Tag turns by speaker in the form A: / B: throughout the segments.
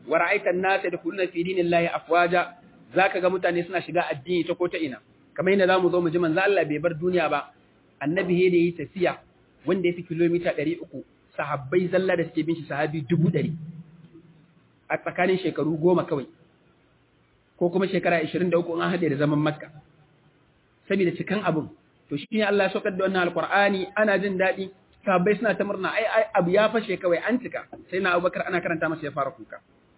A: wa ra'aita an-nasa yadkhuluna fi dinillahi afwaja zaka ga mutane suna shiga addini ta ko ta ina kamar yadda zamu zo mu ji manzo Allah bai bar duniya ba annabi he da yi tafiya wanda ya fi kilomita 300 sahabbai zalla da suke bin shi sahabi 100 a tsakanin shekaru goma kawai ko kuma shekara 23 an haɗe da zaman makka saboda cikan abin to shi ne Allah ya saukar da wannan alqur'ani ana jin daɗi sahabbai suna ta murna ai ai abu ya fashe kawai an cika sai na Abubakar ana karanta masa ya fara kuka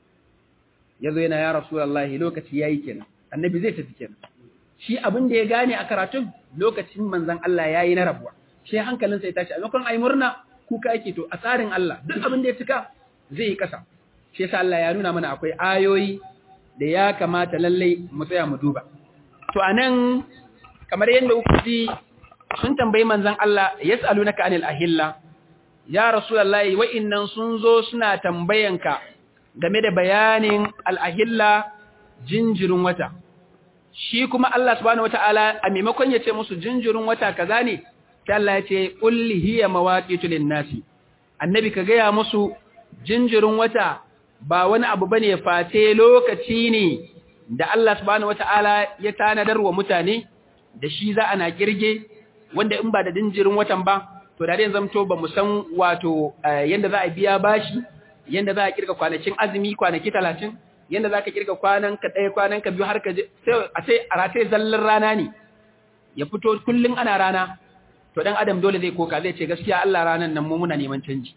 A: yazo yana ya rasulullahi lokaci yayi kenan annabi zai tafi kenan shi abin da ya gane a karatun lokacin manzon Allah yayi na rabuwa shi hankalinsa ya tashi a lokacin ai murna kuka yake to a tsarin Allah duk abin da ya cika zai yi kasa shi yasa Allah ya nuna mana akwai ayoyi da ya kamata lallai mu tsaya mu duba to anan kamar yadda kuka ji sun tambayi manzon Allah yas'alunaka anil ahilla ya rasulullahi wa'innan sun zo suna tambayanka game da bayanin al-ahilla jinjirin wata shi kuma Allah subhanahu wataala a maimakon ya ce musu jinjirin wata kaza ne sai Allah ya ce qul hiya mawaqitu lin-nasi annabi ka gaya musu jinjirin wata ba wani abu bane face lokaci ne da Allah subhanahu wataala ya tanadar wa mutane da shi za ana kirge wanda in ba da jinjirin watan ba to da dai zamto ba mu san wato yanda za a biya bashi yanda za a kirga kwanakin azumi kwanaki 30 yanda za ka kirga kwanan ka ɗaya kwanan ka biyu har ka sai a sai a rataye zallan rana ne ya fito kullun ana rana to dan adam dole zai koka zai ce gaskiya Allah ranan nan mu muna neman canji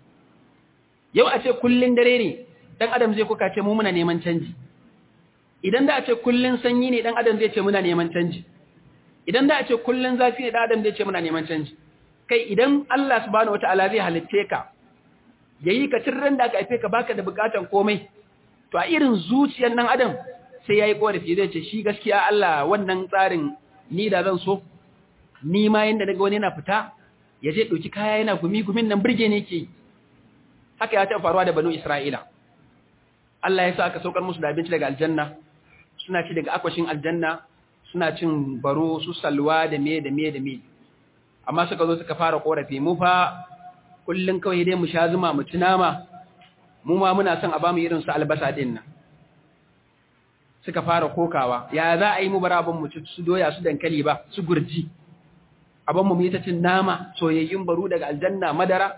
A: yau a ce kullun dare ne dan adam zai koka ce mu muna neman canji idan da a ce kullun sanyi ne dan adam zai ce muna neman canji idan da a ce kullun zafi ne dan adam zai ce muna neman canji kai idan Allah subhanahu wataala zai halitte ka yayi ka tirran da aka haife ka baka da bukatan komai to a irin zuciyar nan adam sai yayi korafi zai ce shi gaskiya Allah wannan tsarin ni da zan so ni ma yanda daga wani yana fita ya je dauki kaya yana gumi gumin nan burge ne ke haka ya taɓa faruwa da banu Isra'ila Allah ya sa aka saukar musu da abinci daga aljanna suna ci daga akwashin aljanna suna cin baro su salwa da me da me da me amma suka zo suka fara korafi mu fa kullun kawai dai mu sha zuma mu ci nama mu ma muna son a bamu irin su albasa din nan suka fara kokawa ya za a yi mu bara mu ci su doya su dankali ba su gurji abin mu yi ta cin nama soyayyun baro daga aljanna madara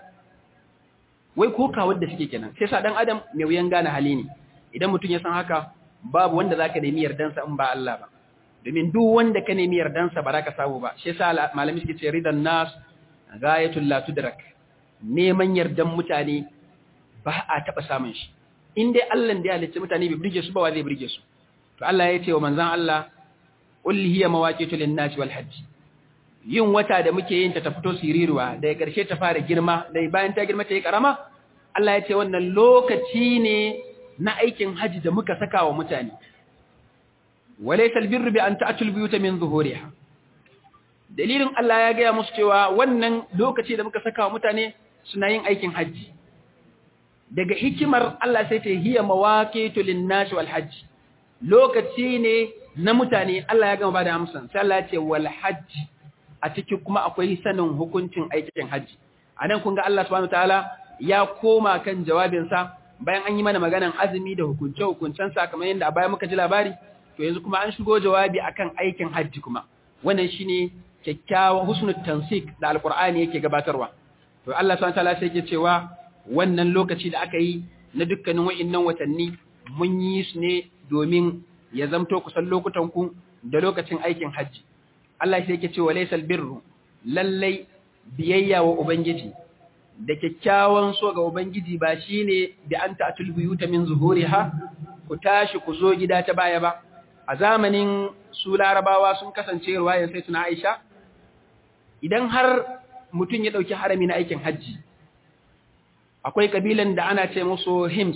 A: wai kokawar da suke kenan sai sa dan adam mai wuyan gane hali ne idan mutum ya san haka babu wanda zaka nemi yardansa in ba Allah ba domin duk wanda ka nemi yardansa ba za ka samu ba shi yasa malami suke ce ridan nas ghayatul la tudrak neman yardan mutane ba a taba samun shi in dai Allah da ya halicci mutane bai burge su ba wa zai burge su to Allah ya ce wa manzon Allah qul hiya mawaqitu lin nas wal hajj yin wata da muke yin ta ta fito siriruwa daga ƙarshe ta fara girma da bayan ta girma ta yi ƙarama Allah ya ce wannan lokaci ne na aikin haji da muka saka wa mutane walaysa albirru bi an ta'tul biyuta min zuhuriha dalilin Allah ya gaya musu cewa wannan lokaci da muka saka wa mutane suna yin aikin haji daga hikimar Allah sai ta hiya mawaqitu lin-nas wal hajj lokaci ne na mutane Allah ya gama bada amsan sai Allah ya ce wal hajj a ciki kuma akwai sanin hukuncin aikin haji anan kun ga Allah subhanahu wataala ya koma kan jawabinsa bayan an yi mana maganan azumi da hukunce hukuncen sa kamar yadda a baya muka ji labari to yanzu kuma an shigo jawabi akan aikin haji kuma wannan shine kyakkyawan husnul tansik da alqur'ani yake gabatarwa to Allah subhanahu wataala sai yake cewa wannan lokaci da aka yi na dukkanin wa'innan watanni mun yi su ne domin ya zamto kusan lokutan ku da lokacin aikin haji Allah sai yake cewa laysal birru lallai biyayya wa ubangiji da kyakkyawan so ga ubangiji ba shine bi anta atul buyuta min zuhuriha ku tashi ku zo gida ta baya ba a zamanin su larabawa sun kasance ruwayan sai tuna Aisha idan har mutum ya dauki harami na aikin haji akwai kabilan da ana ce musu hims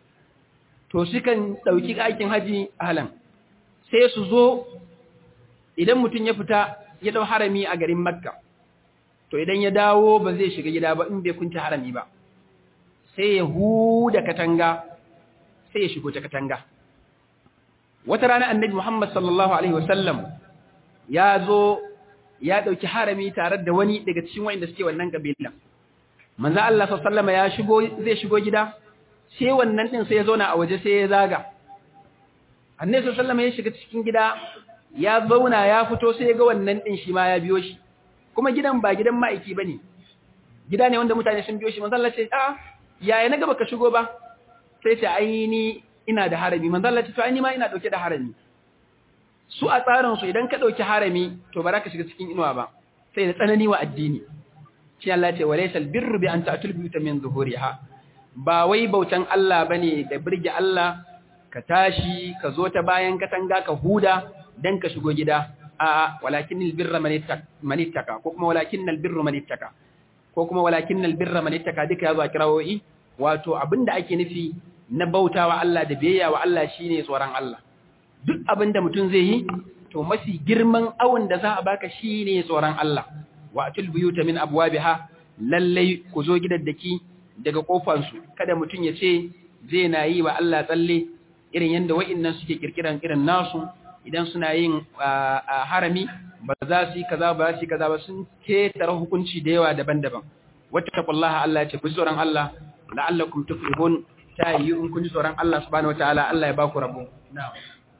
A: to sukan dauki aikin haji ahlan sai su zo idan mutum ya fita ya dau harami a garin Makka to idan ya dawo ba zai shiga gida ba in bai kunta harami ba sai ya huda katanga sai ya shigo ta katanga wata rana annabi Muhammad sallallahu alaihi wasallam ya zo ya dauki harami tare da wani daga cikin wanda suke wannan kabila manzo Allah sallallahu alaihi ya shigo zai shigo gida sai wannan din sai ya zauna a waje sai ya zaga annabi sallallahu alaihi ya shiga cikin gida ya zauna ya fito sai ya ga wannan din shi ma ya biyo shi kuma gidan ba gidan ma'aiki bane gida ne wanda mutane sun biyo shi manzo Allah ce a yaya na gaba ka shigo ba sai ce ai ni ina da harami manzo Allah ce to ai ni ma ina dauke da harami su a tsarin su idan ka dauki harami to ba za ka shiga cikin inuwa ba sai da tsanani wa addini shi Allah ce walaysal birru bi an ta'tul biyuta min zuhuriha ba wai bautan Allah bane da birge Allah ka tashi ka zo ta bayan katanga ka huda dan ka shigo gida a walakinnal birra man ittaka ko kuma walakinnal birru man ittaka ko kuma walakinnal birra man ittaka duka yazo a kirawoyi wato abinda ake nufi na bautawa Allah da biyayya wa Allah shine tsoron Allah duk abinda mutum zai yi to mafi girman awon da za a baka shine tsoron Allah wa atul buyuta min abwabiha lallai ku zo gidaddaki daga kofansu kada mutum ya ce zai na yi wa Allah tsalle irin yadda wa'annan suke kirkiran irin nasu idan suna yin harami ba za su yi kaza ba za su yi kaza ba sun ketare hukunci da yawa daban-daban wata taqullaha Allah ya ce ku tsoron Allah la'allakum tuflihun ta yi in kun ji tsoron Allah subhanahu wataala Allah ya ba ku rabo na'am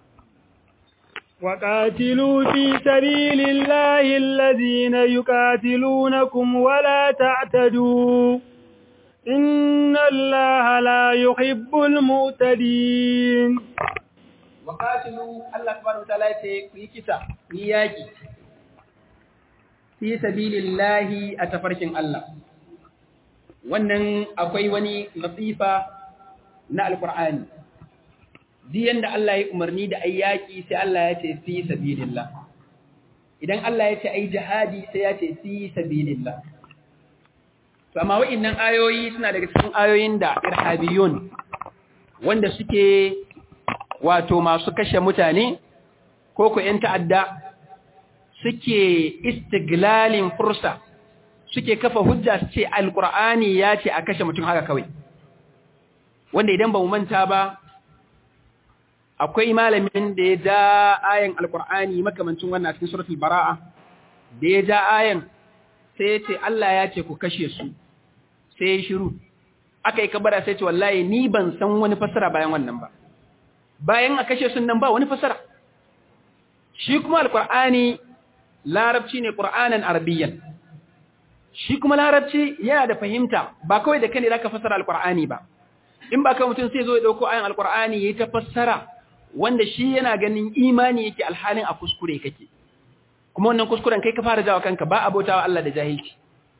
B: وقاتلوا في سبيل الله الذين يقاتلونكم ولا تعتدوا إن الله لا يحب المعتدين
A: وقاتلوا الله سبحانه وتعالى في كتا ياكي في سبيل الله أتفركن الله wannan akwai wani latifa na alkur'ani diyan da Allah ya umarni da ai yaki sai Allah ya ce fi sabilillah idan Allah ya ce ai jihadi sai ya ce fi sabilillah to amma wa'annan ayoyi suna daga cikin ayoyin da irhabiyun wanda suke wato masu kashe mutane ko ku ƴan ta'adda suke istiglalin fursa suke kafa hujja su ce alqur'ani ya ce a kashe mutum haka kawai wanda idan ba mu manta ba akwai malamin da ya ja ayan alkur'ani makamancin wannan cikin suratul bara'a da ya ja ayan sai ya ce Allah ya ce ku kashe su sai ya shiru aka yi kabara sai ce wallahi ni ban san wani fasara bayan wannan ba bayan a kashe sun nan ba wani fasara shi kuma alkur'ani larabci ne qur'anan arabiyyan shi kuma larabci yana da fahimta ba kawai da kane zaka fasara alkur'ani ba in ba ka mutum sai zo ya dauko ayan alkur'ani yayi ta fassara wanda shi yana ganin imani yake alhalin a kuskure kake kuma wannan kuskuren kai ka fara jawa kanka ba abotawa Allah da jahilci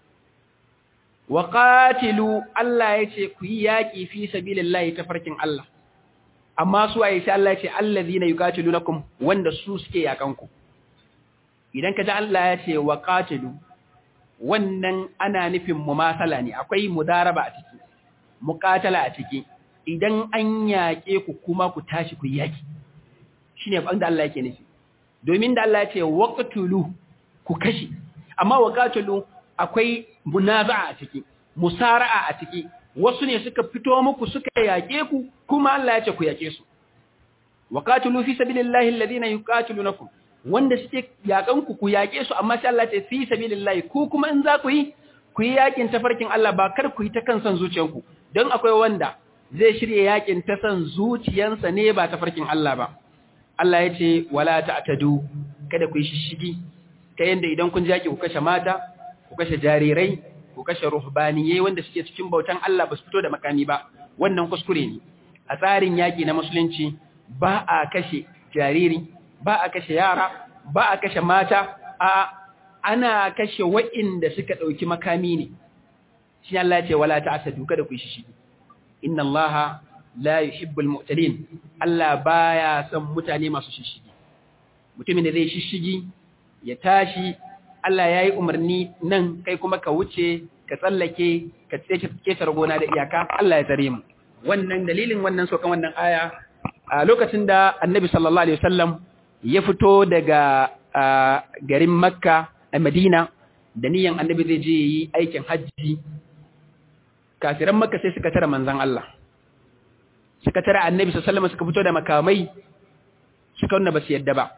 A: wa qatilu Allah yace ku yi yaki fi sabilillahi tafarkin Allah amma su ayi sai Allah yace allazina yuqatilunakum wanda su suke yakan ku idan ka ji Allah yace wa qatilu wannan ana nufin mumasala ne akwai mudaraba a ciki muqatala a ciki idan an yaƙe ku kuma ku tashi ku yaki shine abin da Allah yake nufi domin da Allah ya ce waqtulu ku kashi amma waqatulu akwai munaza'a a ciki musara'a a ciki wasu ne suka fito muku suka yaƙe ku kuma Allah ya ce ku yaƙe su waqatulu fi sabilillahi alladhina yuqatilunakum wanda suke yaƙan ku ku yaƙe su amma sai Allah ya ce fi sabilillahi ku kuma in za ku yi ku yi yaƙin tafarkin Allah ba kar ku yi ta kan son zuciyanku don akwai wanda zai shirya yakin ta san zuciyansa ne ba ta farkin Allah ba. Allah ya ce, wala ta'tadu kada ku yi shishigi, ta yanda idan kun jaki ku kashe mata, ku kashe jarirai, ku kashe ruhbaniyai wanda suke cikin bautan Allah ba su fito da makami ba, wannan kuskure ne. A tsarin yaki na musulunci ba a kashe jariri, ba a kashe yara, ba a kashe mata, a ana kashe wa'inda suka ɗauki makami ne. Shi Allah ya ce, wala ta'tadu kada ku yi shishigi. inna Allah la yuhibbul mu'tadin Allah baya son mutane masu shishigi mutumin da zai shishigi ya tashi Allah yayi umarni nan kai kuma ka wuce ka tsallake ka tsaye gona da iyaka Allah ya tsare mu wannan dalilin wannan sokan wannan aya a lokacin da Annabi sallallahu alaihi wasallam ya fito daga garin Makka a Madina da niyan Annabi zai je yi aikin hajji kafiran makka sai suka tara manzan Allah suka tara annabi sallallahu alaihi suka fito da makamai suka wanda basu yadda ba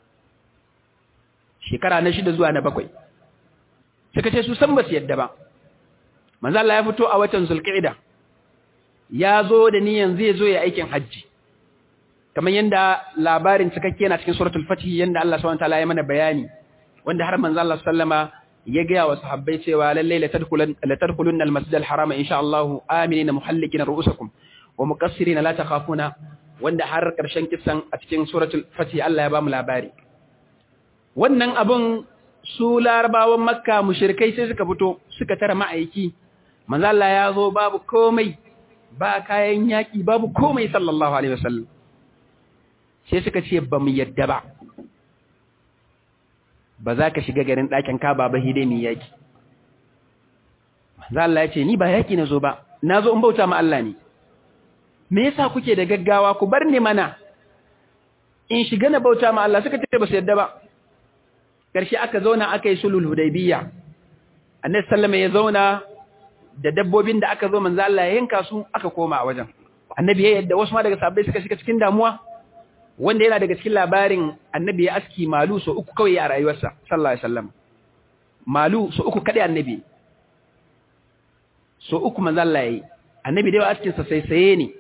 A: shekara na shida zuwa na bakwai suka ce su san basu yadda ba manzan Allah ya fito a watan zulqa'ida ya zo da niyan zai zo ya aikin hajji kamar yanda labarin cikakke na cikin suratul fatih yanda Allah subhanahu wataala ya mana bayani wanda har manzo Allah sallama ya ga wa sahabbai cewa lalle la tadkhulun la tadkhulun al masjid al haram insha Allah aminina muhallikina ru'usakum wa muqassirina la takhafuna wanda har karshen kisan a cikin suratul fatih Allah ya ba mu labari wannan abun su larabawan makka mushrikai sai suka fito suka tara ma'aiki manzo Allah ya zo babu komai ba kayan yaki babu komai sallallahu alaihi wasallam sai suka ce ba mu yadda ba ba za ka shiga garin ɗakin kaba ba hide mai yaki manzo Allah ya ce ni ba yaki na zo ba na zo in bauta ma Allah ne me yasa kuke da gaggawa ku bar ni mana in shiga na bauta ma Allah suka ce ba su yadda ba ƙarshe aka zauna aka yi sulhul hudaybiyya annabi sallama ya zauna da dabbobin da aka zo manzo Allah ya yanka su aka koma a wajen annabi ya yadda wasu ma daga sahabbai suka shiga cikin damuwa wanda yana daga cikin labarin annabi ya aski malu so uku kawai a rayuwarsa sallallahu alaihi wasallam malu so uku kadai annabi so uku manzo Allah yayi annabi dai askin sa sai saye ne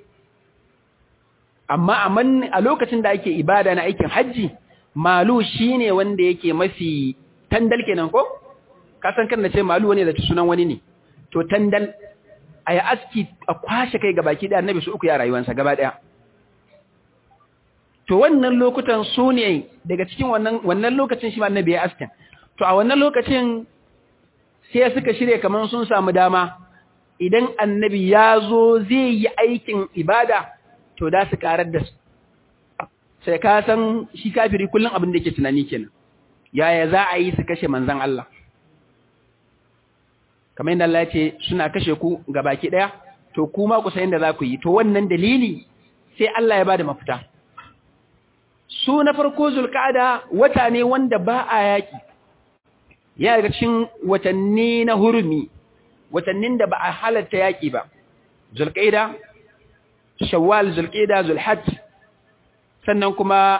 A: amma a lokacin da ake ibada na aikin haji malu shine wanda yake mafi tandal kenan ko ka san kan ce malu wani da sunan wani ne to tandal ayi aski a kwashe kai gabaki da annabi su uku ya rayuwarsa gaba daya to wannan lokutan su ne daga cikin wannan wannan lokacin shi ma annabi ya askin to a wannan lokacin sai suka shirye kaman sun samu dama idan annabi ya zo zai yi aikin ibada to da su karar da su sai ka san shi kafiri kullum abin da yake tunani kenan yaya za a yi su kashe manzon Allah kamar yadda Allah ya ce suna kashe ku ga baki daya to kuma ku san yadda za ku yi to wannan dalili sai Allah ya bada mafita su na farko zulqa'ada wata ne wanda ba a yaki ya daga cikin watanni na hurumi watannin da ba a halatta yaki ba zulqa'ida shawwal zulqa'ida zulhajj sannan kuma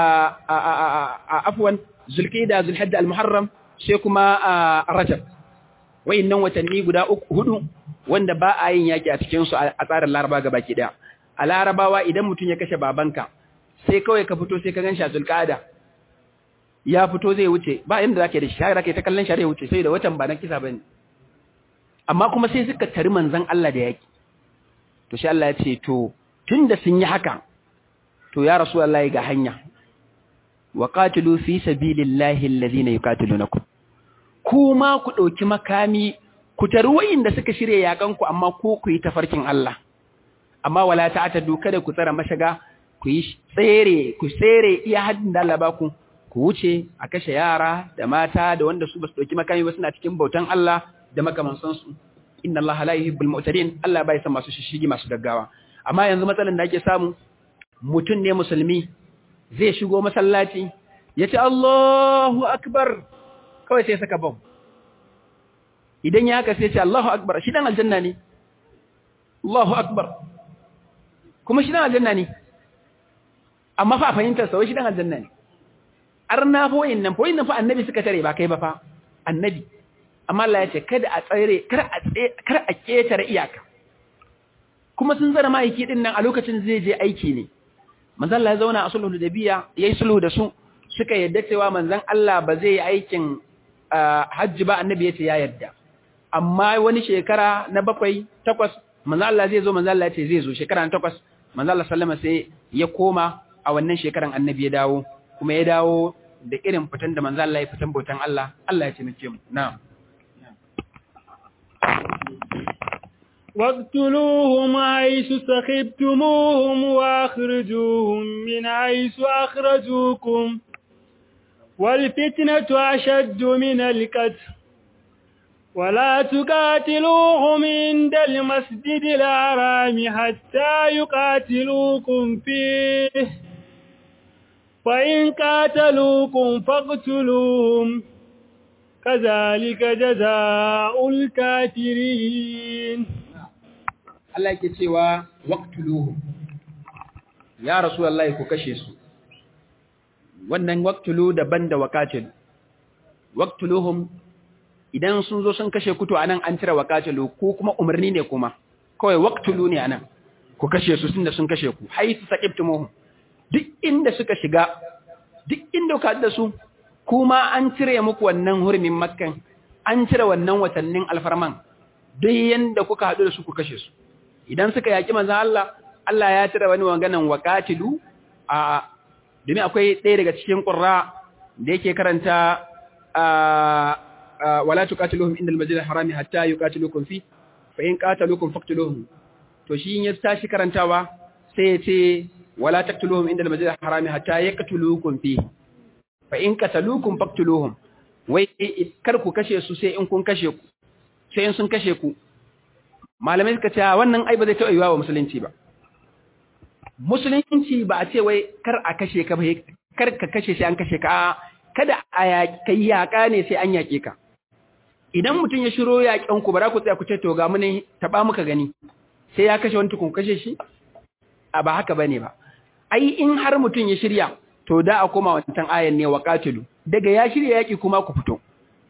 A: a afwan zulqa'ida zulhajj almuharram sai kuma rajab wayannan watanni guda uku hudu wanda ba a yin yaki a cikin su a tsarin laraba gabaki daya a larabawa idan mutum ya kashe babanka sai kawai ka fito sai ka gan shi a zulƙada ya fito zai wuce ba inda zaka da shi har zaka ta kallon shi zai wuce sai da watan ba na kisa bane amma kuma sai suka tari manzon Allah da yaki to shi Allah ya ce to tunda sun yi haka to ya rasulullahi ga hanya wa qatilu fi sabilillahi alladhina yuqatilunakum kuma ku dauki makami ku tari wayanda suka shirye yakan ku amma ko ku yi tafarkin Allah amma wala ta'tadu kada ku tsara mashaga ku yi tsere ku tsere iya haddin da Allah ba ku ku wuce a kashe yara da mata da wanda su ba su dauki makami ba suna cikin bautan Allah da makamansan su inna Allah la yuhibbul mu'tadin Allah bai san masu shishigi masu gaggawa amma yanzu matsalan da ake samu mutun ne musulmi zai shigo masallaci yace Allahu akbar kawai sai saka bom idan ya haka sai ya ce Allahu akbar shi dan aljanna ne Allahu akbar kuma shi dan aljanna ne amma fa a fahimtar sa wai shi dan aljanna ne arna fa wayannan fa wayannan fa annabi suka tare ba kai ba fa annabi amma Allah ya ce kada a tsare kar a kar a ketare iyaka kuma sun zara ma'aiki din nan a lokacin zai je aiki ne manzon Allah ya zauna a sulhu da biya yayi sulhu da su suka yadda cewa manzon Allah ba zai yi aikin hajji ba annabi ya ce ya yadda amma wani shekara na bakwai takwas manzon Allah zai zo manzon Allah ya ce zai zo shekara na takwas manzon Allah sallama sai ya koma a wannan shekaran annabi ya dawo kuma ya dawo da irin fitan da manzo Allah ya fitan bautan Allah Allah ya taimake mu na'am
B: واقتلوهم حيث سخبتموهم واخرجوهم من حيث أخرجوكم والفتنة أشد من القتل ولا تقاتلوهم عند المسجد الحرام حتى يقاتلوكم فيه فإن قاتلوكم فاقتلوهم كذلك جزاء الكافرين
A: Allah yake cewa waqtuluhum ya rasulullahi ku kashe su wannan waqtulu daban da waqatil waqtuluhum idan sun zo sun kashe ku to anan an cire waqatilu ko kuma umarni ne kuma kawai waqtulu ne anan ku kashe su tunda sun kashe ku haisu saqibtumuhum duk inda suka shiga duk inda ka da su kuma an cire muku wannan hurumin makkan an cire wannan watannin alfarman duk yanda kuka haɗu da su ku kashe su idan suka yaki manzon Allah Allah ya cire wani maganan waqatilu a domin akwai ɗaya daga cikin qurra da yake karanta wala tuqatiluhum inda al-masjid al-harami hatta yuqatilukum fi fa in qataluukum faqtuluhum to shi in ya tashi karantawa sai ya ce wala taqtuluhum inda al-masjid al-harami hatta yaqtulukum fi fa in qataluukum faqtuluhum wai kar ku kashe su sai in kun kashe ku sai in sun kashe ku malamai suka ce wannan ai ba zai taɓa yiwa wa musulunci ba musulunci ba a ce wai kar a kashe ka ba kar ka kashe sai an kashe ka kada a kai yaƙa ne sai an yaƙe ka idan mutum ya shiro yaƙen ku ba za ku tsaya ku ce to ga mu ne taɓa muka gani sai ya kashe wani tukun kashe shi a ba haka bane ba ai in har mutum ya shirya to da a koma wancan ayan ne wa qatilu daga ya shirya yaƙi kuma ku fito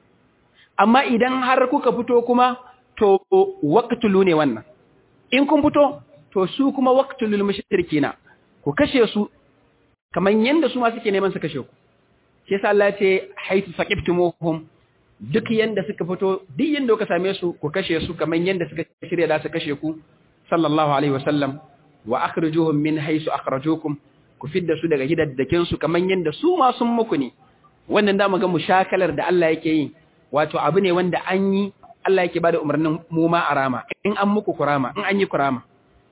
A: amma idan har kuka fito kuma to waqtulu ne wannan in kun fito to su kuma waqtulul mushrikina ku kashe su kaman yanda su ma suke neman su kashe ku shi yasa Allah ya ce haitu saqiftumuhum duk yanda suka fito duk yanda kuka same su ku kashe su kaman yanda suka shirya da su kashe ku sallallahu alaihi wasallam wa akhrijuhum min haythu akhrajukum ku fidda su daga gidaddakin su kaman yanda su ma sun muku ne wannan da ga mushakalar da Allah yake yi wato abu ne wanda an yi Allah yake bada umarnin mu ma arama in an muku kurama in an yi kurama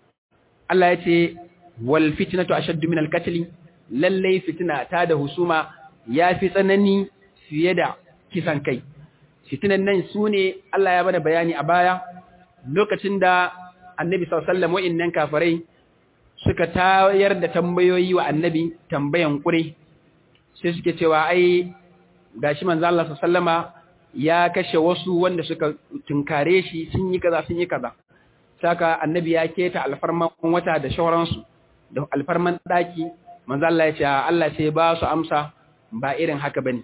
A: Allah ya ce wal fitnatu ashaddu min al qatl lalle fitna ta da husuma yafi tsanani fiye da kisan kai fitinan nan sune Allah ya bada bayani a baya lokacin da Annabi sallallahu alaihi wasallam wa'innan kafirai suka tayar da tambayoyi wa Annabi tambayan kure sai suke cewa ai gashi manzo Allah sallallahu alaihi wasallama ya kashe wasu wanda suka tunkare shi sun yi kaza sun yi kaza saka annabi ya keta alfarman wata da shauransu da alfarman daki manzo Allah ya ce Allah sai ba su amsa ba irin haka bane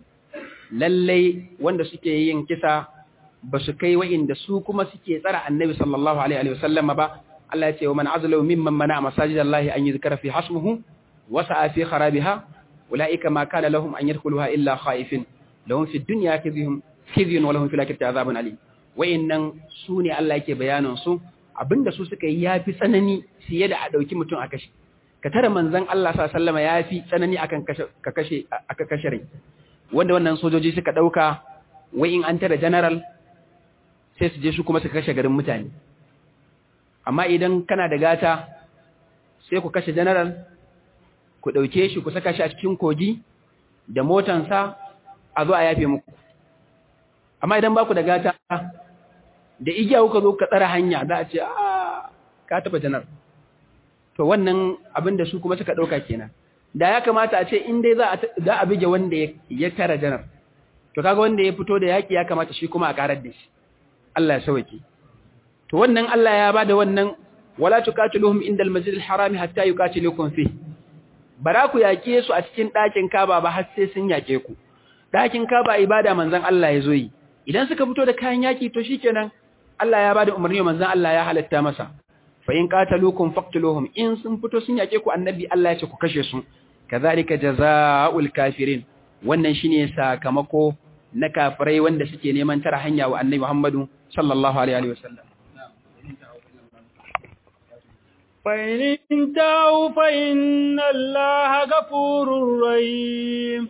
A: lalle wanda suke yin kisa ba su kai wa'inda su kuma suke tsara annabi sallallahu alaihi wa sallam ba Allah ya ce wa man azlamu mimman mana masajidallahi an yuzkara fi hasmuhu wa sa'a fi kharabiha ulaika ma kana lahum an yadkhuluha illa khaifin lahum fi dunya khizyun khizyun wa lahum fil akhirati azabun alim wa'innan su ne Allah yake bayanin su abinda su suka yi yafi tsanani fiye da a dauki mutum a kashe ka tara manzon Allah sallallahu alaihi wasallam yafi tsanani akan kashe ka kashe aka kashe rai wanda wannan sojoji suka dauka wai in an tara general sai su je su kuma suka kashe garin mutane amma idan kana da gata sai ku kashe general ku dauke shi ku saka shi a cikin kogi da motansa a zo a yafe muku amma idan ba ku da gata da igiya kuka zo ka tsara hanya za a ce a ka taba janar to wannan abin da su kuma suka ɗauka kenan da ya kamata a ce in dai za a bige wanda ya tara janar to kaga wanda ya fito da yaƙi ya kamata shi kuma a ƙarar da shi Allah ya sauke to wannan Allah ya bada wannan wala tuqatiluhum indal masjidil harami hatta yuqatilukum fi bara ku yaƙe su a cikin ɗakin Kaba ba har sai sun yaƙe ku ɗakin Kaba ibada manzon Allah ya zo yi idan suka fito da kayan yaƙi to shikenan Allah ya bada umarni wa manzon Allah ya halatta masa fa in qataluukum faqtuluhum in sun fito sun yake ku annabi Allah ya ce ku kashe su kazalika jazaa'ul kafirin wannan shine sakamako na kafirai wanda suke neman tara hanya wa annabi Muhammadu sallallahu alaihi wa sallam
B: فإن انتهوا فإن الله غفور رحيم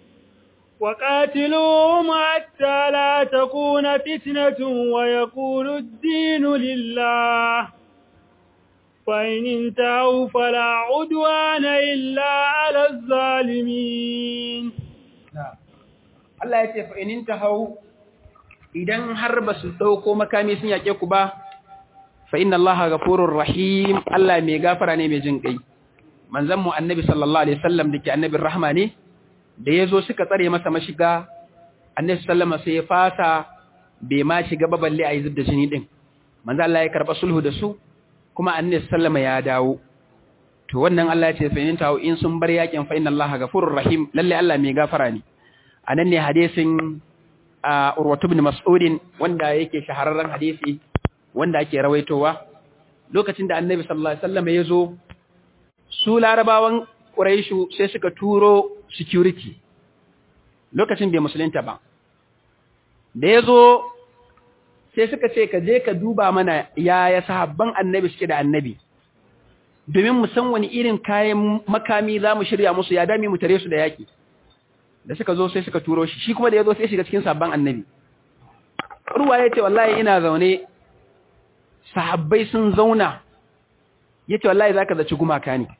B: وقاتلوهم حتى لا تكون فتنة ويكون الدين لله فإن انتهوا فلا عدوان إلا على الظالمين
A: Allah ya ce fa in intahau idan har ba su dauko makami sun yake ku ba fa inna Allaha ghafurur rahim Allah mai gafara ne mai jin kai manzon mu annabi sallallahu alaihi wasallam dake annabin rahma ne da yazo suka tsare masa mashiga annabi sallama sai ya fasa bai ma shiga ba balle ayi zubda jini din manzo Allah ya karba sulhu da su kuma annabi sallama ya dawo to wannan Allah ya ce fa in tawo in sun bar yakin fa inna Allaha ghafurur rahim lalle Allah mai gafara ne anan ne hadisin Urwatu ibn Mas'ud wanda yake shahararren hadisi wanda ake rawaitowa lokacin da annabi sallallahu alaihi wasallam ya zo su larabawan quraishu sai suka turo security lokacin bai musulunta ba da ya zo sai suka ce ka je ka duba mana yaya sahabban annabi suke da annabi domin mu san wani irin kayan makami za mu shirya musu ya dami mu tare su da yaki da suka zo sai suka turo shi shi kuma da ya zo sai shiga cikin sabban annabi ruwa ya ce wallahi ina zaune sahabbai sun zauna ya ce wallahi za ka zaci gumaka ne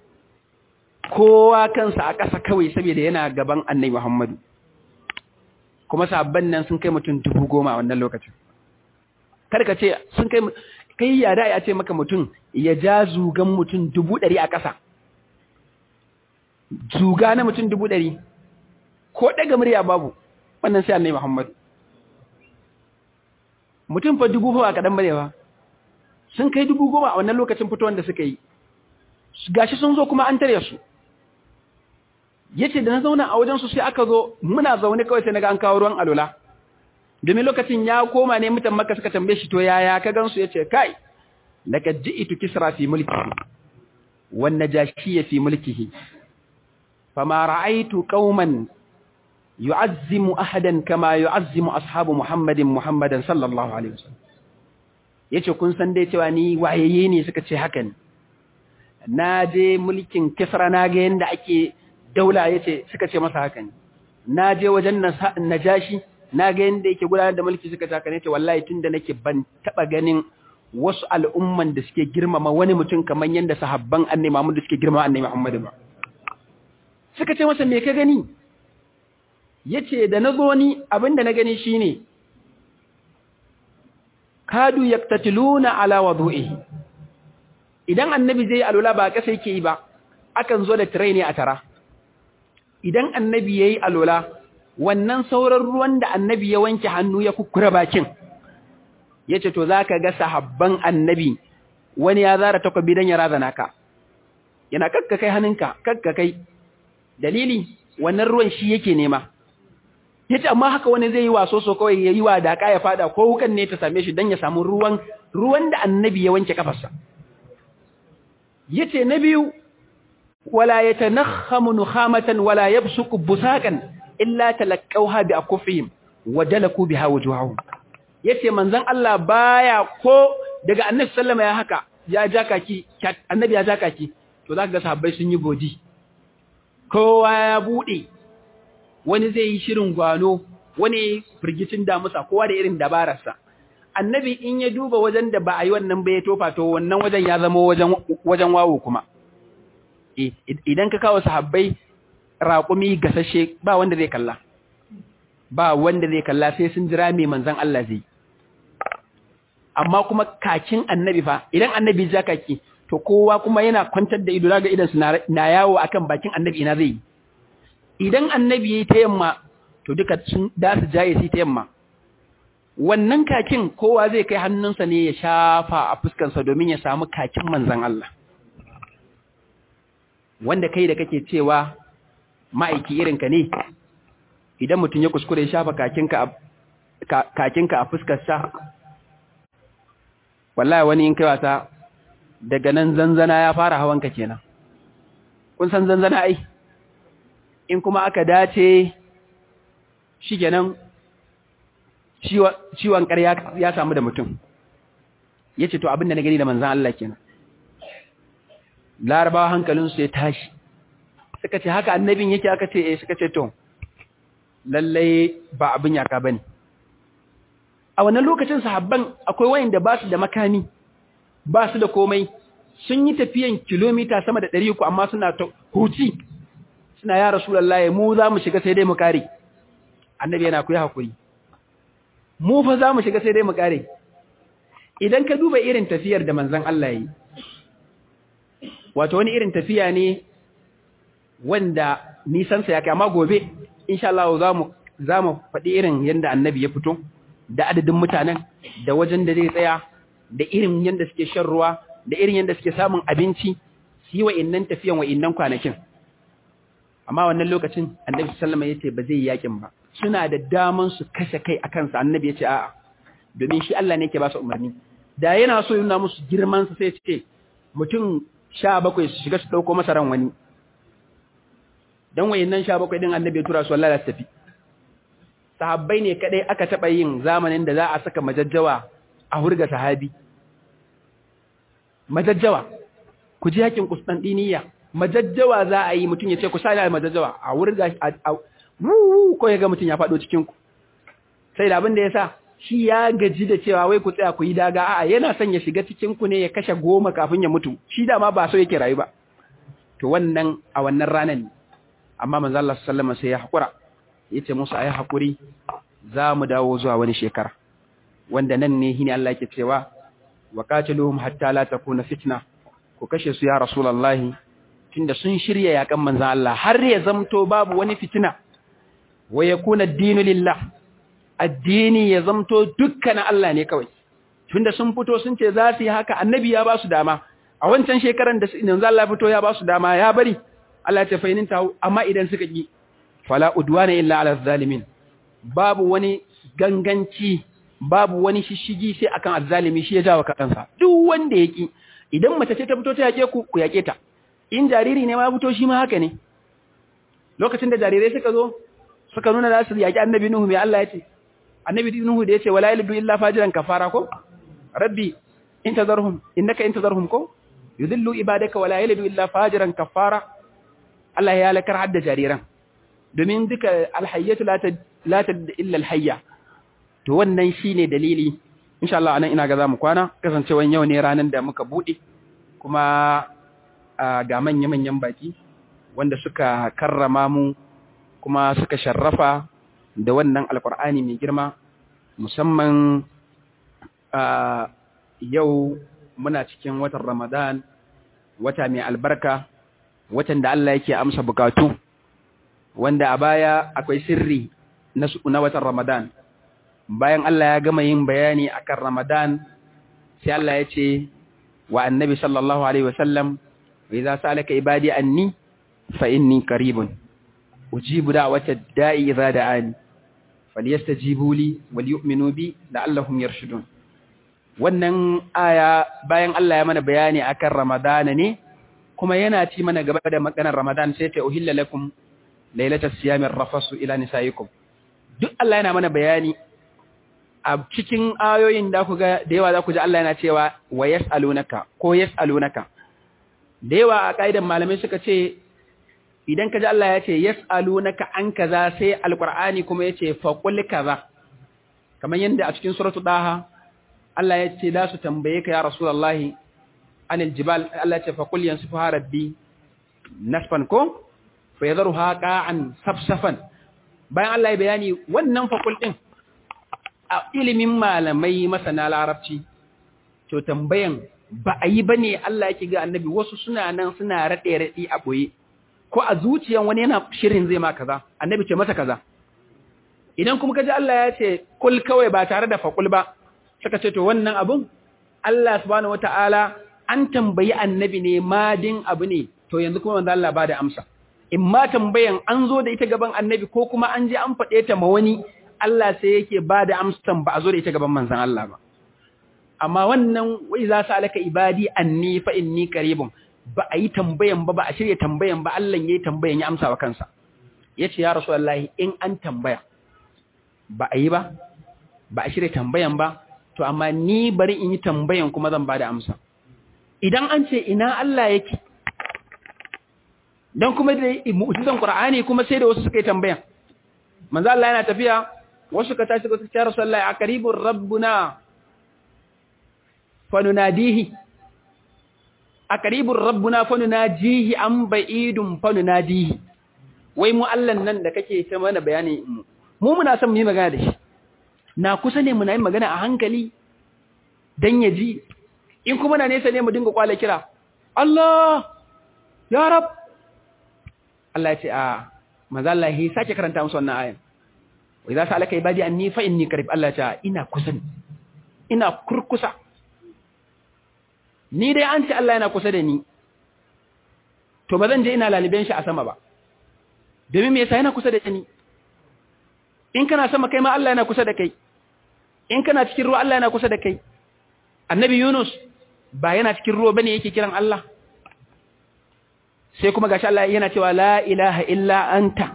A: kowa kansa a ƙasa kawai saboda yana gaban annabi muhammadu kuma sahabban nan sun kai mutum dubu goma a wannan lokacin ka ce sun kai kai ya da ya ce maka mutum ya ja zugan mutum dubu ɗari a ƙasa zuga na mutum dubu ɗari ko ɗaga murya babu wannan sai annai Muhammadu mutum fa dubu fa kaɗan bare ba sun kai dubu goma a wannan lokacin fitowar da suka yi gashi sun zo kuma an tare su yace da na zauna a wajen su sai aka zo muna zaune kawai sai naga an kawo ruwan alola domin lokacin ya koma ne mutan makka suka tambaye shi to yaya ka gansu yace kai laqad ji'tu kisra fi mulkihi wan najashi fi mulkihi fama ra'aytu qauman yu'azzimu ahadan kama yu'azzimu ashabu muhammadin muhammadan sallallahu alaihi wasallam yace kun san dai cewa ni wayaye ne suka ce haka ne na je mulkin kisra na ga yanda ake daula yace suka ce masa haka ne na je wajen najashi na ga yanda yake gudanar da mulki suka ce haka ne yace wallahi tunda nake ban taba ganin wasu al'umman da suke girmama wani mutum kamar yanda sahabban annabi Muhammad da suke girmama annabi Muhammad ba suka ce masa me ka gani yace da nazo ni abinda na gani shine kadu yaktatiluna ala wudu'ihi idan annabi zai alula ba kasa yake yi ba akan zo da tire ne a tara idan annabi yayi alula wannan sauran ruwan da annabi ya wanke hannu ya kukkura bakin yace to zaka ga sahabban annabi wani ya zara takobi dan ya razana ka yana kakka kai hannunka kakka kai dalili wannan ruwan shi yake nema yace amma haka wani zai yi waso so kawai yayi wa daka ya fada ko wukan ne ta same shi dan ya samu ruwan ruwan da annabi ya wanke kafarsa yace na biyu wala yatanakhamu nukhamatan wala yabsuku busaqan illa talaqawha bi akufihim wa dalaku biha wujuhahum yace manzon Allah baya ko daga annabi sallama ya haka ya jakaki annabi ya jakaki to zaka ga sahabbai sun yi bodi kowa ya bude wani zai yi shirin gwano wani firgicin damusa kowa da irin dabararsa annabi in ya duba wajen da ba a yi wannan ba ya tofa to wannan wajen ya zama wajen wawo kuma idan ka kawo sahabbai raƙumi gasashe ba wanda zai kalla ba wanda zai kalla sai sun jira mai manzan Allah zai amma kuma kakin annabi fa idan annabi ja kaki to kowa kuma yana kwantar da ido daga idan su na yawo akan bakin annabi ina zai idan annabi yayi ta yamma to duka sun da su jaye su ta yamma wannan kakin kowa zai kai hannunsa ne ya shafa a fuskarsa domin ya samu kakin manzan Allah wanda kai da kake cewa ma'aiki irinka ne idan mutum ya kuskure ya shafa kakinka a fuskarsa wallahi wani in kai wasa daga nan zanzana ya fara hawanka kenan kun san zanzana ai in kuma aka dace shi kenan ciwon ƙarya ya samu da mutum ya ce to abin da na gani da manzan Allah kenan larabawa hankalinsu ya tashi suka ce haka annabin yake aka ce eh suka ce to lallai ba abin yaka bane a wannan lokacin sahabban akwai wayanda ba su da makami ba su da komai sun yi tafiyan kilomita sama da 300 amma suna ta huci suna ya rasulullahi mu za mu shiga sai dai mu kare annabi yana ku yi hakuri mu fa za mu shiga sai dai mu kare idan ka duba irin tafiyar da manzon Allah yi wato wani irin tafiya ne wanda nisansa ya kai amma gobe insha Allah za mu za mu faɗi irin yanda annabi ya fito da adadin mutanen da wajen da zai tsaya da irin yanda suke shan ruwa da irin yanda suke samun abinci su yi wa'innan tafiyan wa'innan kwanakin amma wannan lokacin annabi sallama ya ce ba zai yi yakin ba suna da daman su kashe kai a kansa annabi ya ce a'a domin shi Allah ne yake ba su umarni da yana so yana musu girman sa sai ce mutum sha bakwai su shiga su ɗauko masa ran wani don wayannan sha bakwai ɗin annabi ya tura su wallahi su tafi sahabbai ne kadai aka taɓa yin zamanin da za a saka majajjawa a hurga sahabi majajjawa ku ji hakin Kustantiniya majajjawa za a yi mutum ya ce ku sa da majajjawa a hurga a ko ya ga mutum ya faɗo cikin ku sai da abin da ya sa shi ya gaji da cewa wai ku tsaya ku yi daga a'a yana son ya shiga cikin ku ne ya kashe goma kafin ya mutu shi da ma ba so yake rayu ba to wannan a wannan ranar ne amma manzo Allah sallallahu alaihi sai ya hakura yace musu ayi hakuri za mu dawo zuwa wani shekara wanda nan ne shine Allah yake cewa wa qatiluhum hatta la takuna fitna ku kashe su ya rasulullahi tunda sun shirya yakan manzo Allah har ya zamto babu wani fitina wa yakuna ad-dinu lillah addini ya zamto dukkanin Allah ne kawai tunda sun fito sun ce za su yi haka annabi ya ba su dama a wancan shekaran da yanzu Allah fito ya ba su dama ya bari Allah ya fainin ta amma idan suka ki fala udwana illa ala zalimin babu wani ganganci babu wani shishigi sai akan azzalimi shi ya jawo kansa duk wanda ya ki idan mace ce ta fito ta yake ku ku yake ta in jariri ne ma fito shi ma haka ne lokacin da jarirai suka zo suka nuna za su yaki annabi nuhu mai Allah ya ce annabi nuhu da yace wala yalidu illa fajiran kafara ko rabbi intazarhum innaka intazarhum ko yudillu ibadaka wala yalidu illa fajiran kafara Allah ya lakar hadda jariran domin duka alhayyatu la tad la tad illa alhayya to wannan shine dalili insha Allah anan ina ga zamu kwana kasancewan yau ne ranan da muka bude kuma ga manya manyan baki wanda suka karrama mu kuma suka sharrafa da wannan alkur'ani mai girma musamman yau muna cikin watan ramadan wata mai albarka watan da Allah yake amsa bukatu wanda a baya akwai sirri na watan ramadan bayan Allah ya gama yin bayani akan ramadan sai Allah ya ce wa annabi sallallahu alaihi wasallam wa idza sa'alaka ibadi anni fa inni qaribun ujibu da'wata da'i idza da'ani falyastajibu li wal yu'minu bi la'allahum yarshudun wannan aya bayan Allah ya mana bayani akan Ramadan ne kuma yana ci mana gaba da maganar Ramadan sai ta uhilla lakum lailatas siyamir rafasu ila nisaikum duk Allah yana mana bayani a cikin ayoyin da ku ga da yawa za ku ji Allah yana cewa wa yas'alunaka ko yas'alunaka da yawa a kaidan malamai suka ce idan ka ji Allah ya ce yas'alunaka an kaza sai alqur'ani kuma yace faqul kaza kamar yanda a cikin suratul daha Allah ya ce da su tambaye ka ya rasulullahi anil jibal Allah ya ce faqul yansifuha rabbi nasfan ko fa yadharuha qa'an safsafan bayan Allah ya bayani wannan faqul din a ilimin malamai masana larabci to tambayan ba a yi bane Allah yake ga annabi wasu suna nan suna rade rade a boye ko a zuciyan wani yana shirin zai ma kaza annabi ce masa kaza idan kuma kaji Allah ya ce kul kawai ba tare da faqul ba suka ce to wannan abun Allah subhanahu wataala an tambayi annabi ne madin abu ne to yanzu kuma manzo Allah ba da amsa in ma tambayan an zo da ita gaban annabi ko kuma an je an faɗe ta ma wani Allah sai yake ba da amsan ba a zo da ita gaban manzon Allah ba amma wannan wai za su alaka ibadi anni fa inni qaribun ba a yi tambayan ba ba a shirya tambayan ba Allah ya yi tambayan ya amsa wa kansa ya ce ya rasu Allah in an tambaya ba a yi ba ba a shirya tambayan ba to amma ni bari in yi tambayan kuma zan ba da amsa idan an ce ina Allah yake don kuma da mu'jizan Qur'ani kuma sai da wasu suka yi tambayan manzo Allah yana tafiya wasu ka tashi suka ce ya rasu Allah a qaribur rabbuna fa nunadihi a karibin rabbuna fanu na jihi an ba'idun fanu na jihi wai mu allan nan da kake ta mana bayani mu mu muna son mu yi magana da shi na kusa ne muna yin magana a hankali dan ya ji in kuma na nesa ne mu dinga kwala kira Allah ya rab Allah ya ce a manzo Allah ya sake karanta musu wannan ayan wa idza sa'alaka ibadi anni fa inni qarib Allah ya ce ina kusa ina kurkusa ni dai an ce Allah yana kusa da ni to ba zan je ina laliben shi a sama ba domin me yasa yana kusa da ni in kana sama kai ma Allah yana kusa da kai in kana cikin ruwa Allah yana kusa da kai annabi Yunus ba yana cikin ruwa bane yake kiran Allah sai kuma gashi Allah yana cewa la ilaha illa anta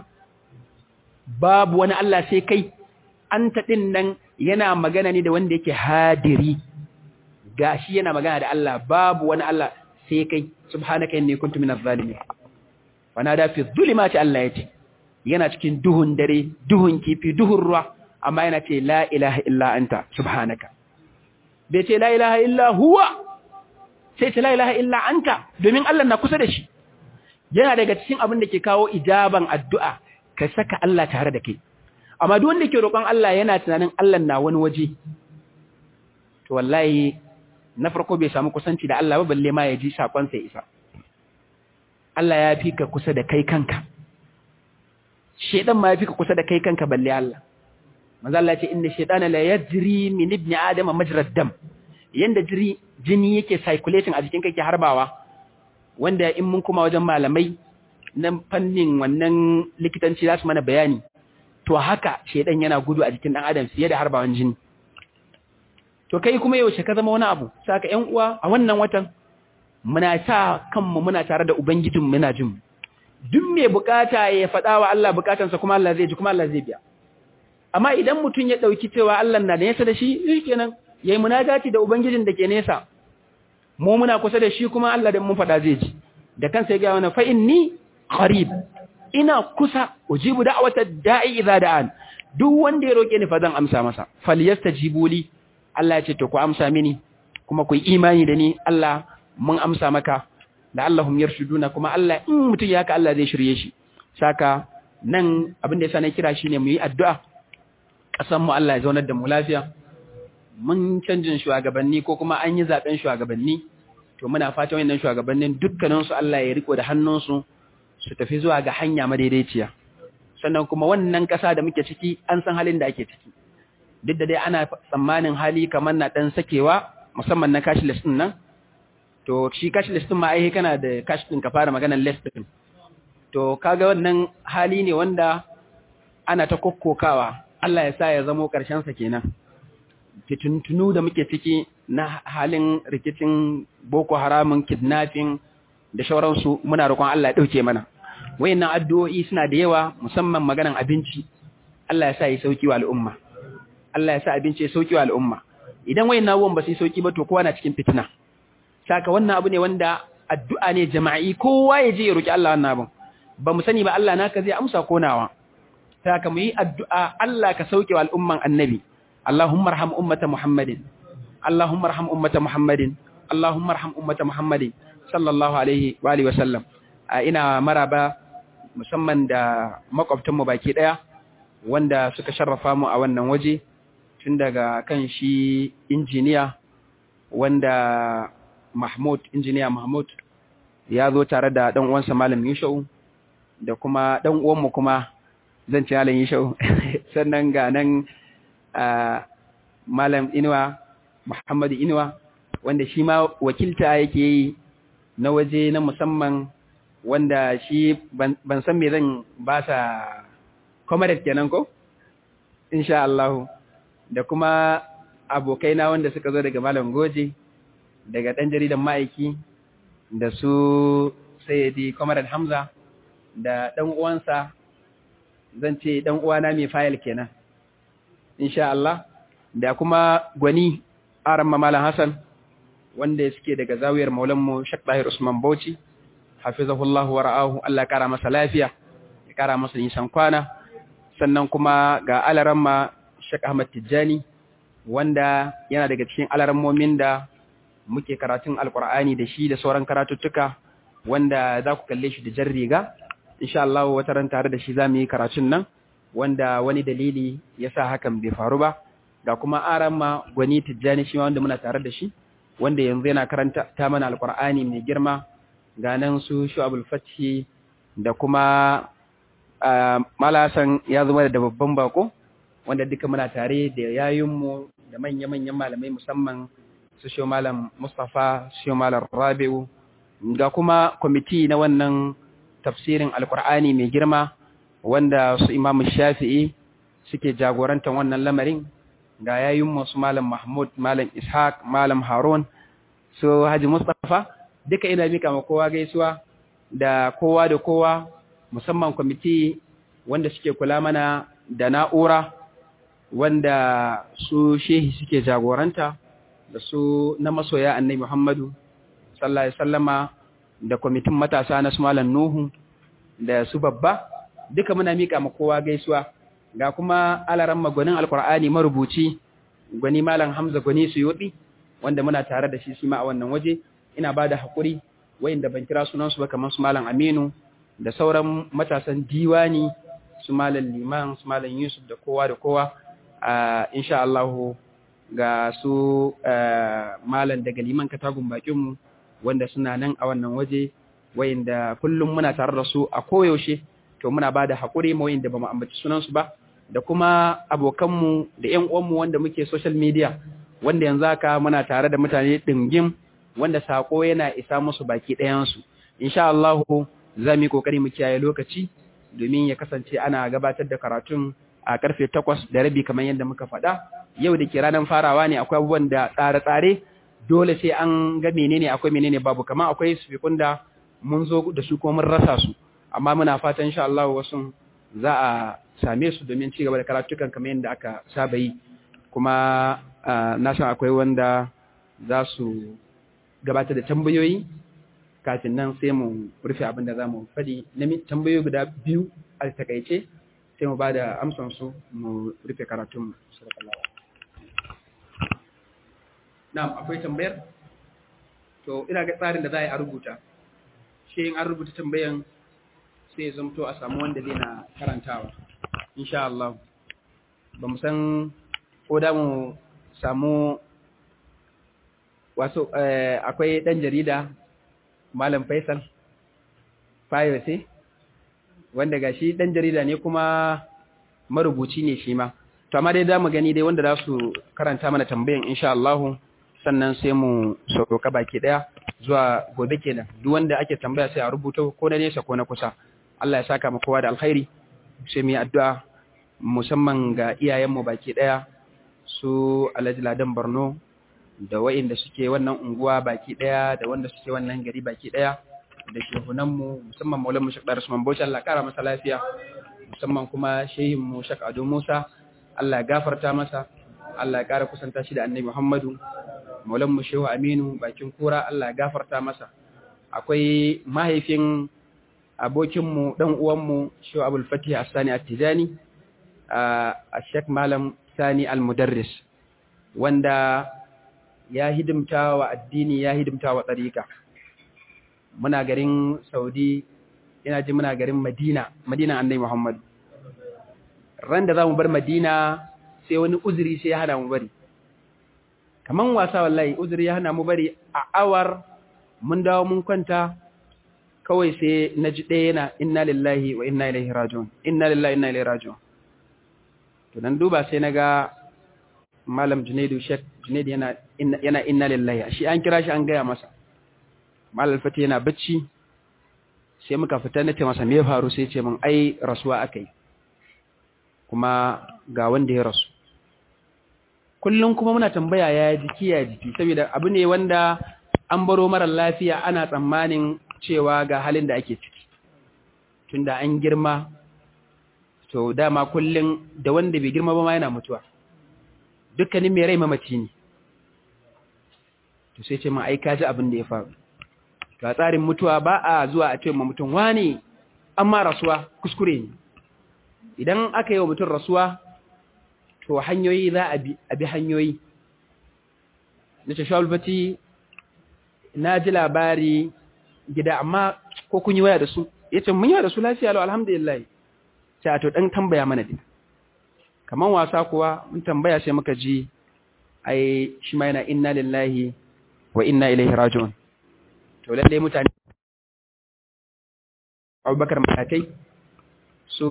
A: babu wani Allah sai kai anta din nan yana magana ne da wanda yake hadiri gashi yana magana da Allah babu wani Allah sai kai subhanaka inni kuntu minaz zalimin da fi dhulumati Allah yace yana cikin duhun dare duhun kifi duhun ruwa amma yana ce la ilaha illa anta subhanaka bai ce la ilaha illa huwa sai ce la ilaha illa anta domin Allah na kusa da shi yana daga cikin abin da ke kawo ijaban addu'a ka saka Allah tare da kai amma duk wanda ke roƙon Allah yana tunanin Allah na wani waje to wallahi na farko bai samu kusanci da Allah ba balle ma ya ji sakon sa isa Allah ya fi ka kusa da kai kanka shedan ma ya fi ka kusa da kai kanka balle Allah manzo Allah ya ce inna shaytana la yajri min ibni adama majrad dam yanda jiri jini yake circulating a jikin kake harbawa wanda in mun kuma wajen malamai na fannin wannan likitanci za su mana bayani to haka shedan yana gudu a jikin dan adam fiye da harbawan jini to kai kuma yaushe ka zama wani abu saka ƴan uwa a wannan watan muna sa kanmu muna tare da ubangijin muna jin duk mai bukata ya faɗa wa Allah bukatansa kuma Allah zai ji kuma Allah zai biya amma idan mutum ya dauki cewa Allah na da nesa da shi shikenan yayi munajati da ubangijin da ke nesa mu muna kusa da shi kuma Allah da mun faɗa zai ji da kansa ya ga wani fa inni qarib ina kusa ujibu da'wata da'i idza da'an duk wanda ya roke ni fa zan amsa masa falyastajibu li Allah ya ce to ku amsa mini kuma ku yi imani da ni Allah mun amsa maka da Allahum yarshuduna kuma Allah in mutum ya ka Allah zai shirye shi saka nan abin da yasa na kira shine mu yi addu'a kasan mu Allah ya zaunar da mu lafiya mun canjin shugabanni ko kuma an yi zaben shugabanni to muna fatan wannan shugabannin dukkanin su Allah ya riko da hannunsu su tafi zuwa ga hanya madaidaiciya sannan kuma wannan kasa da muke ciki an san halin da ake ciki duk da dai ana tsammanin hali kamar na dan sakewa musamman na cashless din nan to shi cashless din ma ai kana da cash din ka fara maganar less din to kaga wannan hali ne wanda ana ta kokkokawa Allah ya sa ya zamo karshen sa kenan fitintunu da muke ciki na halin rikicin boko haramun kidnapping da shauransu muna roƙon Allah ya dauke mana wayannan addu'o'i suna da yawa musamman maganar abinci Allah ya sa ya sauki wa al'umma Allah ya sa abinci ya sauki wa al'umma idan wayannan abubuwan ba su sauki ba to kowa na cikin fitina saka wannan abu ne wanda addu'a ne jama'i kowa ya je ya roki Allah wannan abun ba mu sani ba Allah naka zai amsa konawa saka mu yi addu'a Allah ka sauke wa al'umman annabi Allahumma arham ummata Muhammadin Allahumma arham ummata Muhammadin Allahumma arham ummata Muhammadin sallallahu alaihi wa alihi wa sallam ina maraba musamman da makwabtan mu baki daya wanda suka sharrafa mu a wannan waje tun daga kan shi injiniya wanda Mahmud injiniya Mahmud ya zo tare da dan uwansa Malam Yushau da kuma dan uwanmu kuma zan ci Malam Yushau sannan ga nan Malam Inuwa Muhammad Inuwa wanda shi ma wakilta yake yi na waje na musamman wanda shi ban san me zan ba sa comrade kenan ko insha Allah da kuma abokaina wanda suka zo daga Malam Goje daga ɗan jaridan ma'aiki da su sayyidi Comrade Hamza da ɗan uwansa zan ce ɗan uwana mai fayil kenan insha Allah da kuma gwani Aram Malam Hassan wanda suke daga zawiyar Maulanmu Sheikh Tahir Usman Bauchi hafizahullahu wa ra'ahu Allah ya kara masa lafiya ya kara masa nisan kwana sannan kuma ga alaramma Sheikh Ahmad Tijjani wanda yana daga cikin alarammomin da muke karatun alkur'ani da shi da sauran karatuttuka wanda za ku kalle shi da jan riga insha Allah wata ran tare da shi za mu yi karatun nan wanda wani dalili ya sa hakan bai faru ba ga kuma aramma gwani Tijjani shi wanda muna tare da shi wanda yanzu yana karanta ta mana alkur'ani mai girma ga nan su shu'abul fathi da kuma malasan ya zama da babban bako wanda duka muna tare da yayinmu da manya-manyan malamai musamman su shi malam Mustapha su malam Rabi'u ga kuma kwamiti na wannan tafsirin alkur'ani mai girma wanda su imamu shafi'i suke jagorantar wannan lamarin ga yayin masu malam Mahmud malam Ishaq malam Harun so Haji Mustafa duka ina mika ma kowa gaisuwa da kowa da kowa musamman kwamiti wanda suke kula mana da na'ura wanda su shehi suke jagoranta da su na masoya annabi Muhammadu sallallahu alaihi wasallama da kwamitin matasa na su malam Nuhu da su babba duka muna mika ma kowa gaisuwa ga kuma alaran magwanin alkur'ani marubuci gwani malam Hamza gwani Suyuti wanda muna tare da shi shi ma a wannan waje ina ba da haƙuri wayanda ban kira sunansu ba kamar su malam Aminu da sauran matasan diwani su malam Liman su malam Yusuf da kowa da kowa a insha Allah ga su malam daga Liman katagun bakin mu wanda suna nan a wannan waje wayanda kullum muna tare da su a koyaushe to muna ba da haƙuri ma wayanda ba mu ambaci sunansu ba da kuma abokanmu da ƴan uwanmu wanda muke social media wanda yanzu haka muna tare da mutane ɗingim wanda sako yana isa musu baki ɗayansu insha Allah za mu yi kokari mu kiyaye lokaci domin ya kasance ana gabatar da karatun a karfe takwas da rabi kamar yadda muka faɗa yau da ke ranar farawa ne akwai abubuwan da tsare-tsare dole sai an ga menene akwai menene babu kamar akwai sufikun da mun zo da su kuma mun rasa su amma muna fatan insha Allah wasu za a same su domin ci gaba da karatukan kamar yadda aka saba yi kuma na san akwai wanda za su gabatar da tambayoyi kafin nan sai mu rufe abin da za mu faɗi na tambayoyi guda biyu a takaice sai mu ba da amsansu mu rufe karatun na'am akwai tambayar to ina ga tsarin da za a yi a rubuta shi in an rubuta tambayan sai zamto a samu wanda zai na karantawa insha Allah ba mu san ko da mu samu wasu akwai ɗan jarida malam faisal fayose wanda ga shi ɗan jarida ne kuma marubuci ne shi ma to amma dai za mu gani dai wanda za su karanta mana tambayan insha Allah sannan sai mu sauka baki ɗaya zuwa gobe kenan duk wanda ake tambaya sai a rubuta ko na nesa ko na kusa Allah ya saka mu kowa da alkhairi sai mu yi addu'a musamman ga iyayenmu baki ɗaya su Alhaji Ladan Borno da wa'inda suke wannan unguwa baki daya da wanda suke wannan gari baki daya da shehunanmu musamman maulan mu shakdar Usman Bauchi Allah kara masa lafiya musamman kuma shehin mu Shak Ado Musa Allah ya gafarta masa Allah ya kara kusanta shi da Annabi Muhammadu maulan mu Shehu Aminu bakin kura Allah ya gafarta masa akwai mahaifin abokin mu dan uwan mu Shehu Abdul Fatih As-Sani At-Tijani a Sheikh Malam Sani Al-Mudarris wanda ya hidimta wa addini ya hidimta wa tsarika muna garin saudi ina ji muna garin madina madina annai muhammad ran da za mu bar madina sai wani uzuri sai ya hana mu bari kaman wasa wallahi uzuri ya hana mu bari a awar mun dawo mun kwanta kawai sai na ji ɗaya yana inna lillahi wa inna ilaihi rajiun inna lillahi inna ilaihi rajiun to dan duba sai na ga malam junaidu shek junaidu yana yana inna lillahi shi an kira shi an gaya masa malam fati yana bacci sai muka fita nace masa me ya faru sai ce min ai rasuwa akai kuma ga wanda ya rasu kullum kuma muna tambaya ya jiki ya jiki saboda abu ne wanda an baro mara lafiya ana tsammanin cewa ga halin da ake ciki tunda an girma to dama kullum da wanda bai girma ba ma yana mutuwa dukkanin mai rai mamaci ne to sai ce ma ai ka ji abin da ya faru ga tsarin mutuwa ba a zuwa a ce ma mutum wani amma rasuwa kuskure ne idan aka yi wa mutum rasuwa to hanyoyi za a bi hanyoyi na ce shawulfati na ji labari gida amma ko kun yi waya da su ya ce mun yi da su lafiya lau alhamdulillah sai a to ɗan tambaya mana din kaman wasa kuwa mun tambaya sai muka ji ai shi ma yana inna lillahi wa inna ilaihi raji'un to lalle mutane Abubakar Matakai su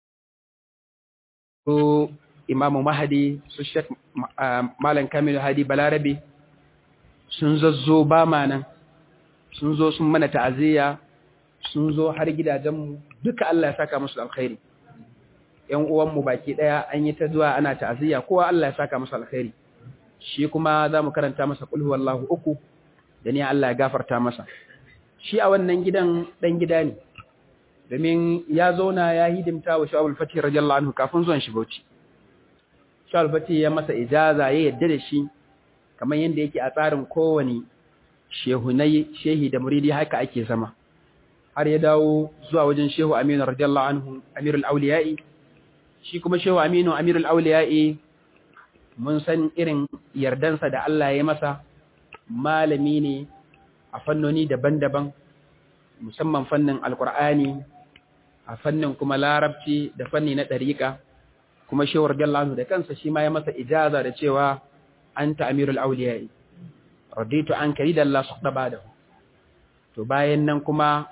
A: su Imam Mahdi su Sheikh Malam Kamilu Hadi Balarabe sun zazzo ba ma nan sun zo sun mana ta'aziyya sun zo har gidajenmu duka Allah ya saka musu alkhairi ƴan uwanmu baki ɗaya an yi ta zuwa ana ta'aziyya kowa Allah ya saka masa alkhairi shi kuma za mu karanta masa qul huwallahu uku da ni Allah ya gafarta masa shi a wannan gidan dan gida ne domin ya zauna ya hidimta wa Sha'abul Fatih radiyallahu anhu kafin zuwan shi Bauchi Sha'abul Fatih ya masa ijaza ya yadda da shi kamar yadda yake a tsarin kowane shehunai shehi da muridi haka ake zama har ya dawo zuwa wajen shehu Aminu radiyallahu anhu Amirul Auliya'i shi kuma shehu Aminu Amirul Auliya'i mun san irin yardansa da Allah ya masa malami ne a fannoni daban-daban musamman fannin alkur'ani a fannin kuma larabci da fanni na ɗariƙa kuma shewar gallahu da kansa shi ma ya masa ijaza da cewa an ta amirul auliyai raditu an kari da Allah su ɗaba da to bayan nan kuma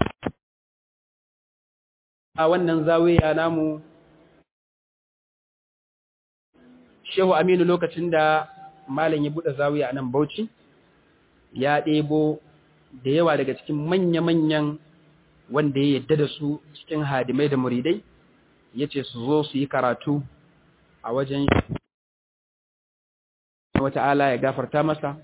A: a wannan zawiya namu shehu aminu lokacin da malam ya buɗe zawiya a nan bauchi ya ɗebo da yawa daga cikin manya-manyan wanda ya yadda da su cikin hadimai da muridai ya ce su zo su yi karatu a wajen wata'ala ya gafarta masa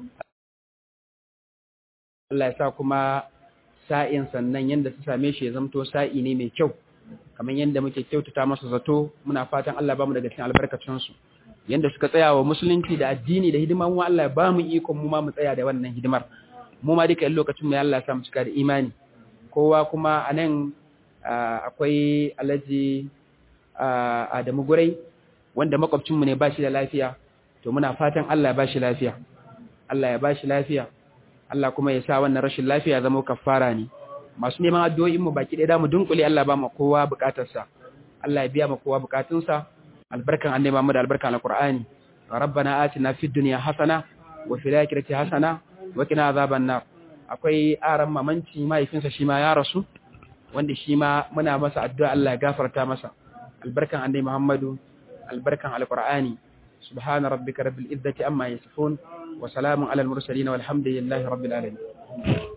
A: Allah ya sa kuma sa'in sannan yadda su same shi ya zamto sa'i ne mai kyau kamar yadda muke kyautata masa zato muna fatan Allah ba mu daga cikin albarkacinsu yadda suka tsaya wa musulunci da addini da hidima mu Allah ba mu ikon mu ma mu tsaya da wannan hidimar mu ma duka lokacin mu Allah ya sa mu cika da imani kowa kuma anan akwai Alhaji Adamu Gurai wanda makwabcin mu ne ba shi da lafiya to muna fatan Allah ya ba shi lafiya Allah ya ba shi lafiya Allah kuma ya sa wannan rashin lafiya zama kafara ne masu neman addu'o'in mu baki ɗaya mu dunkule Allah ba mu kowa bukatarsa Allah ya biya mu kowa bukatunsa albarkan annabi Muhammad albarkan alqur'ani rabbana atina fid dunya hasana wa fil akhirati hasana wa qina azaban nar akwai aran mamanci mahaifinsa shi ma ya rasu wanda shi ma muna masa addu'a Allah ya gafarta masa albarkan annabi Muhammadu albarkan alqur'ani subhana rabbika rabbil izzati amma yasifun wa salamun alal mursalin walhamdulillahi rabbil alamin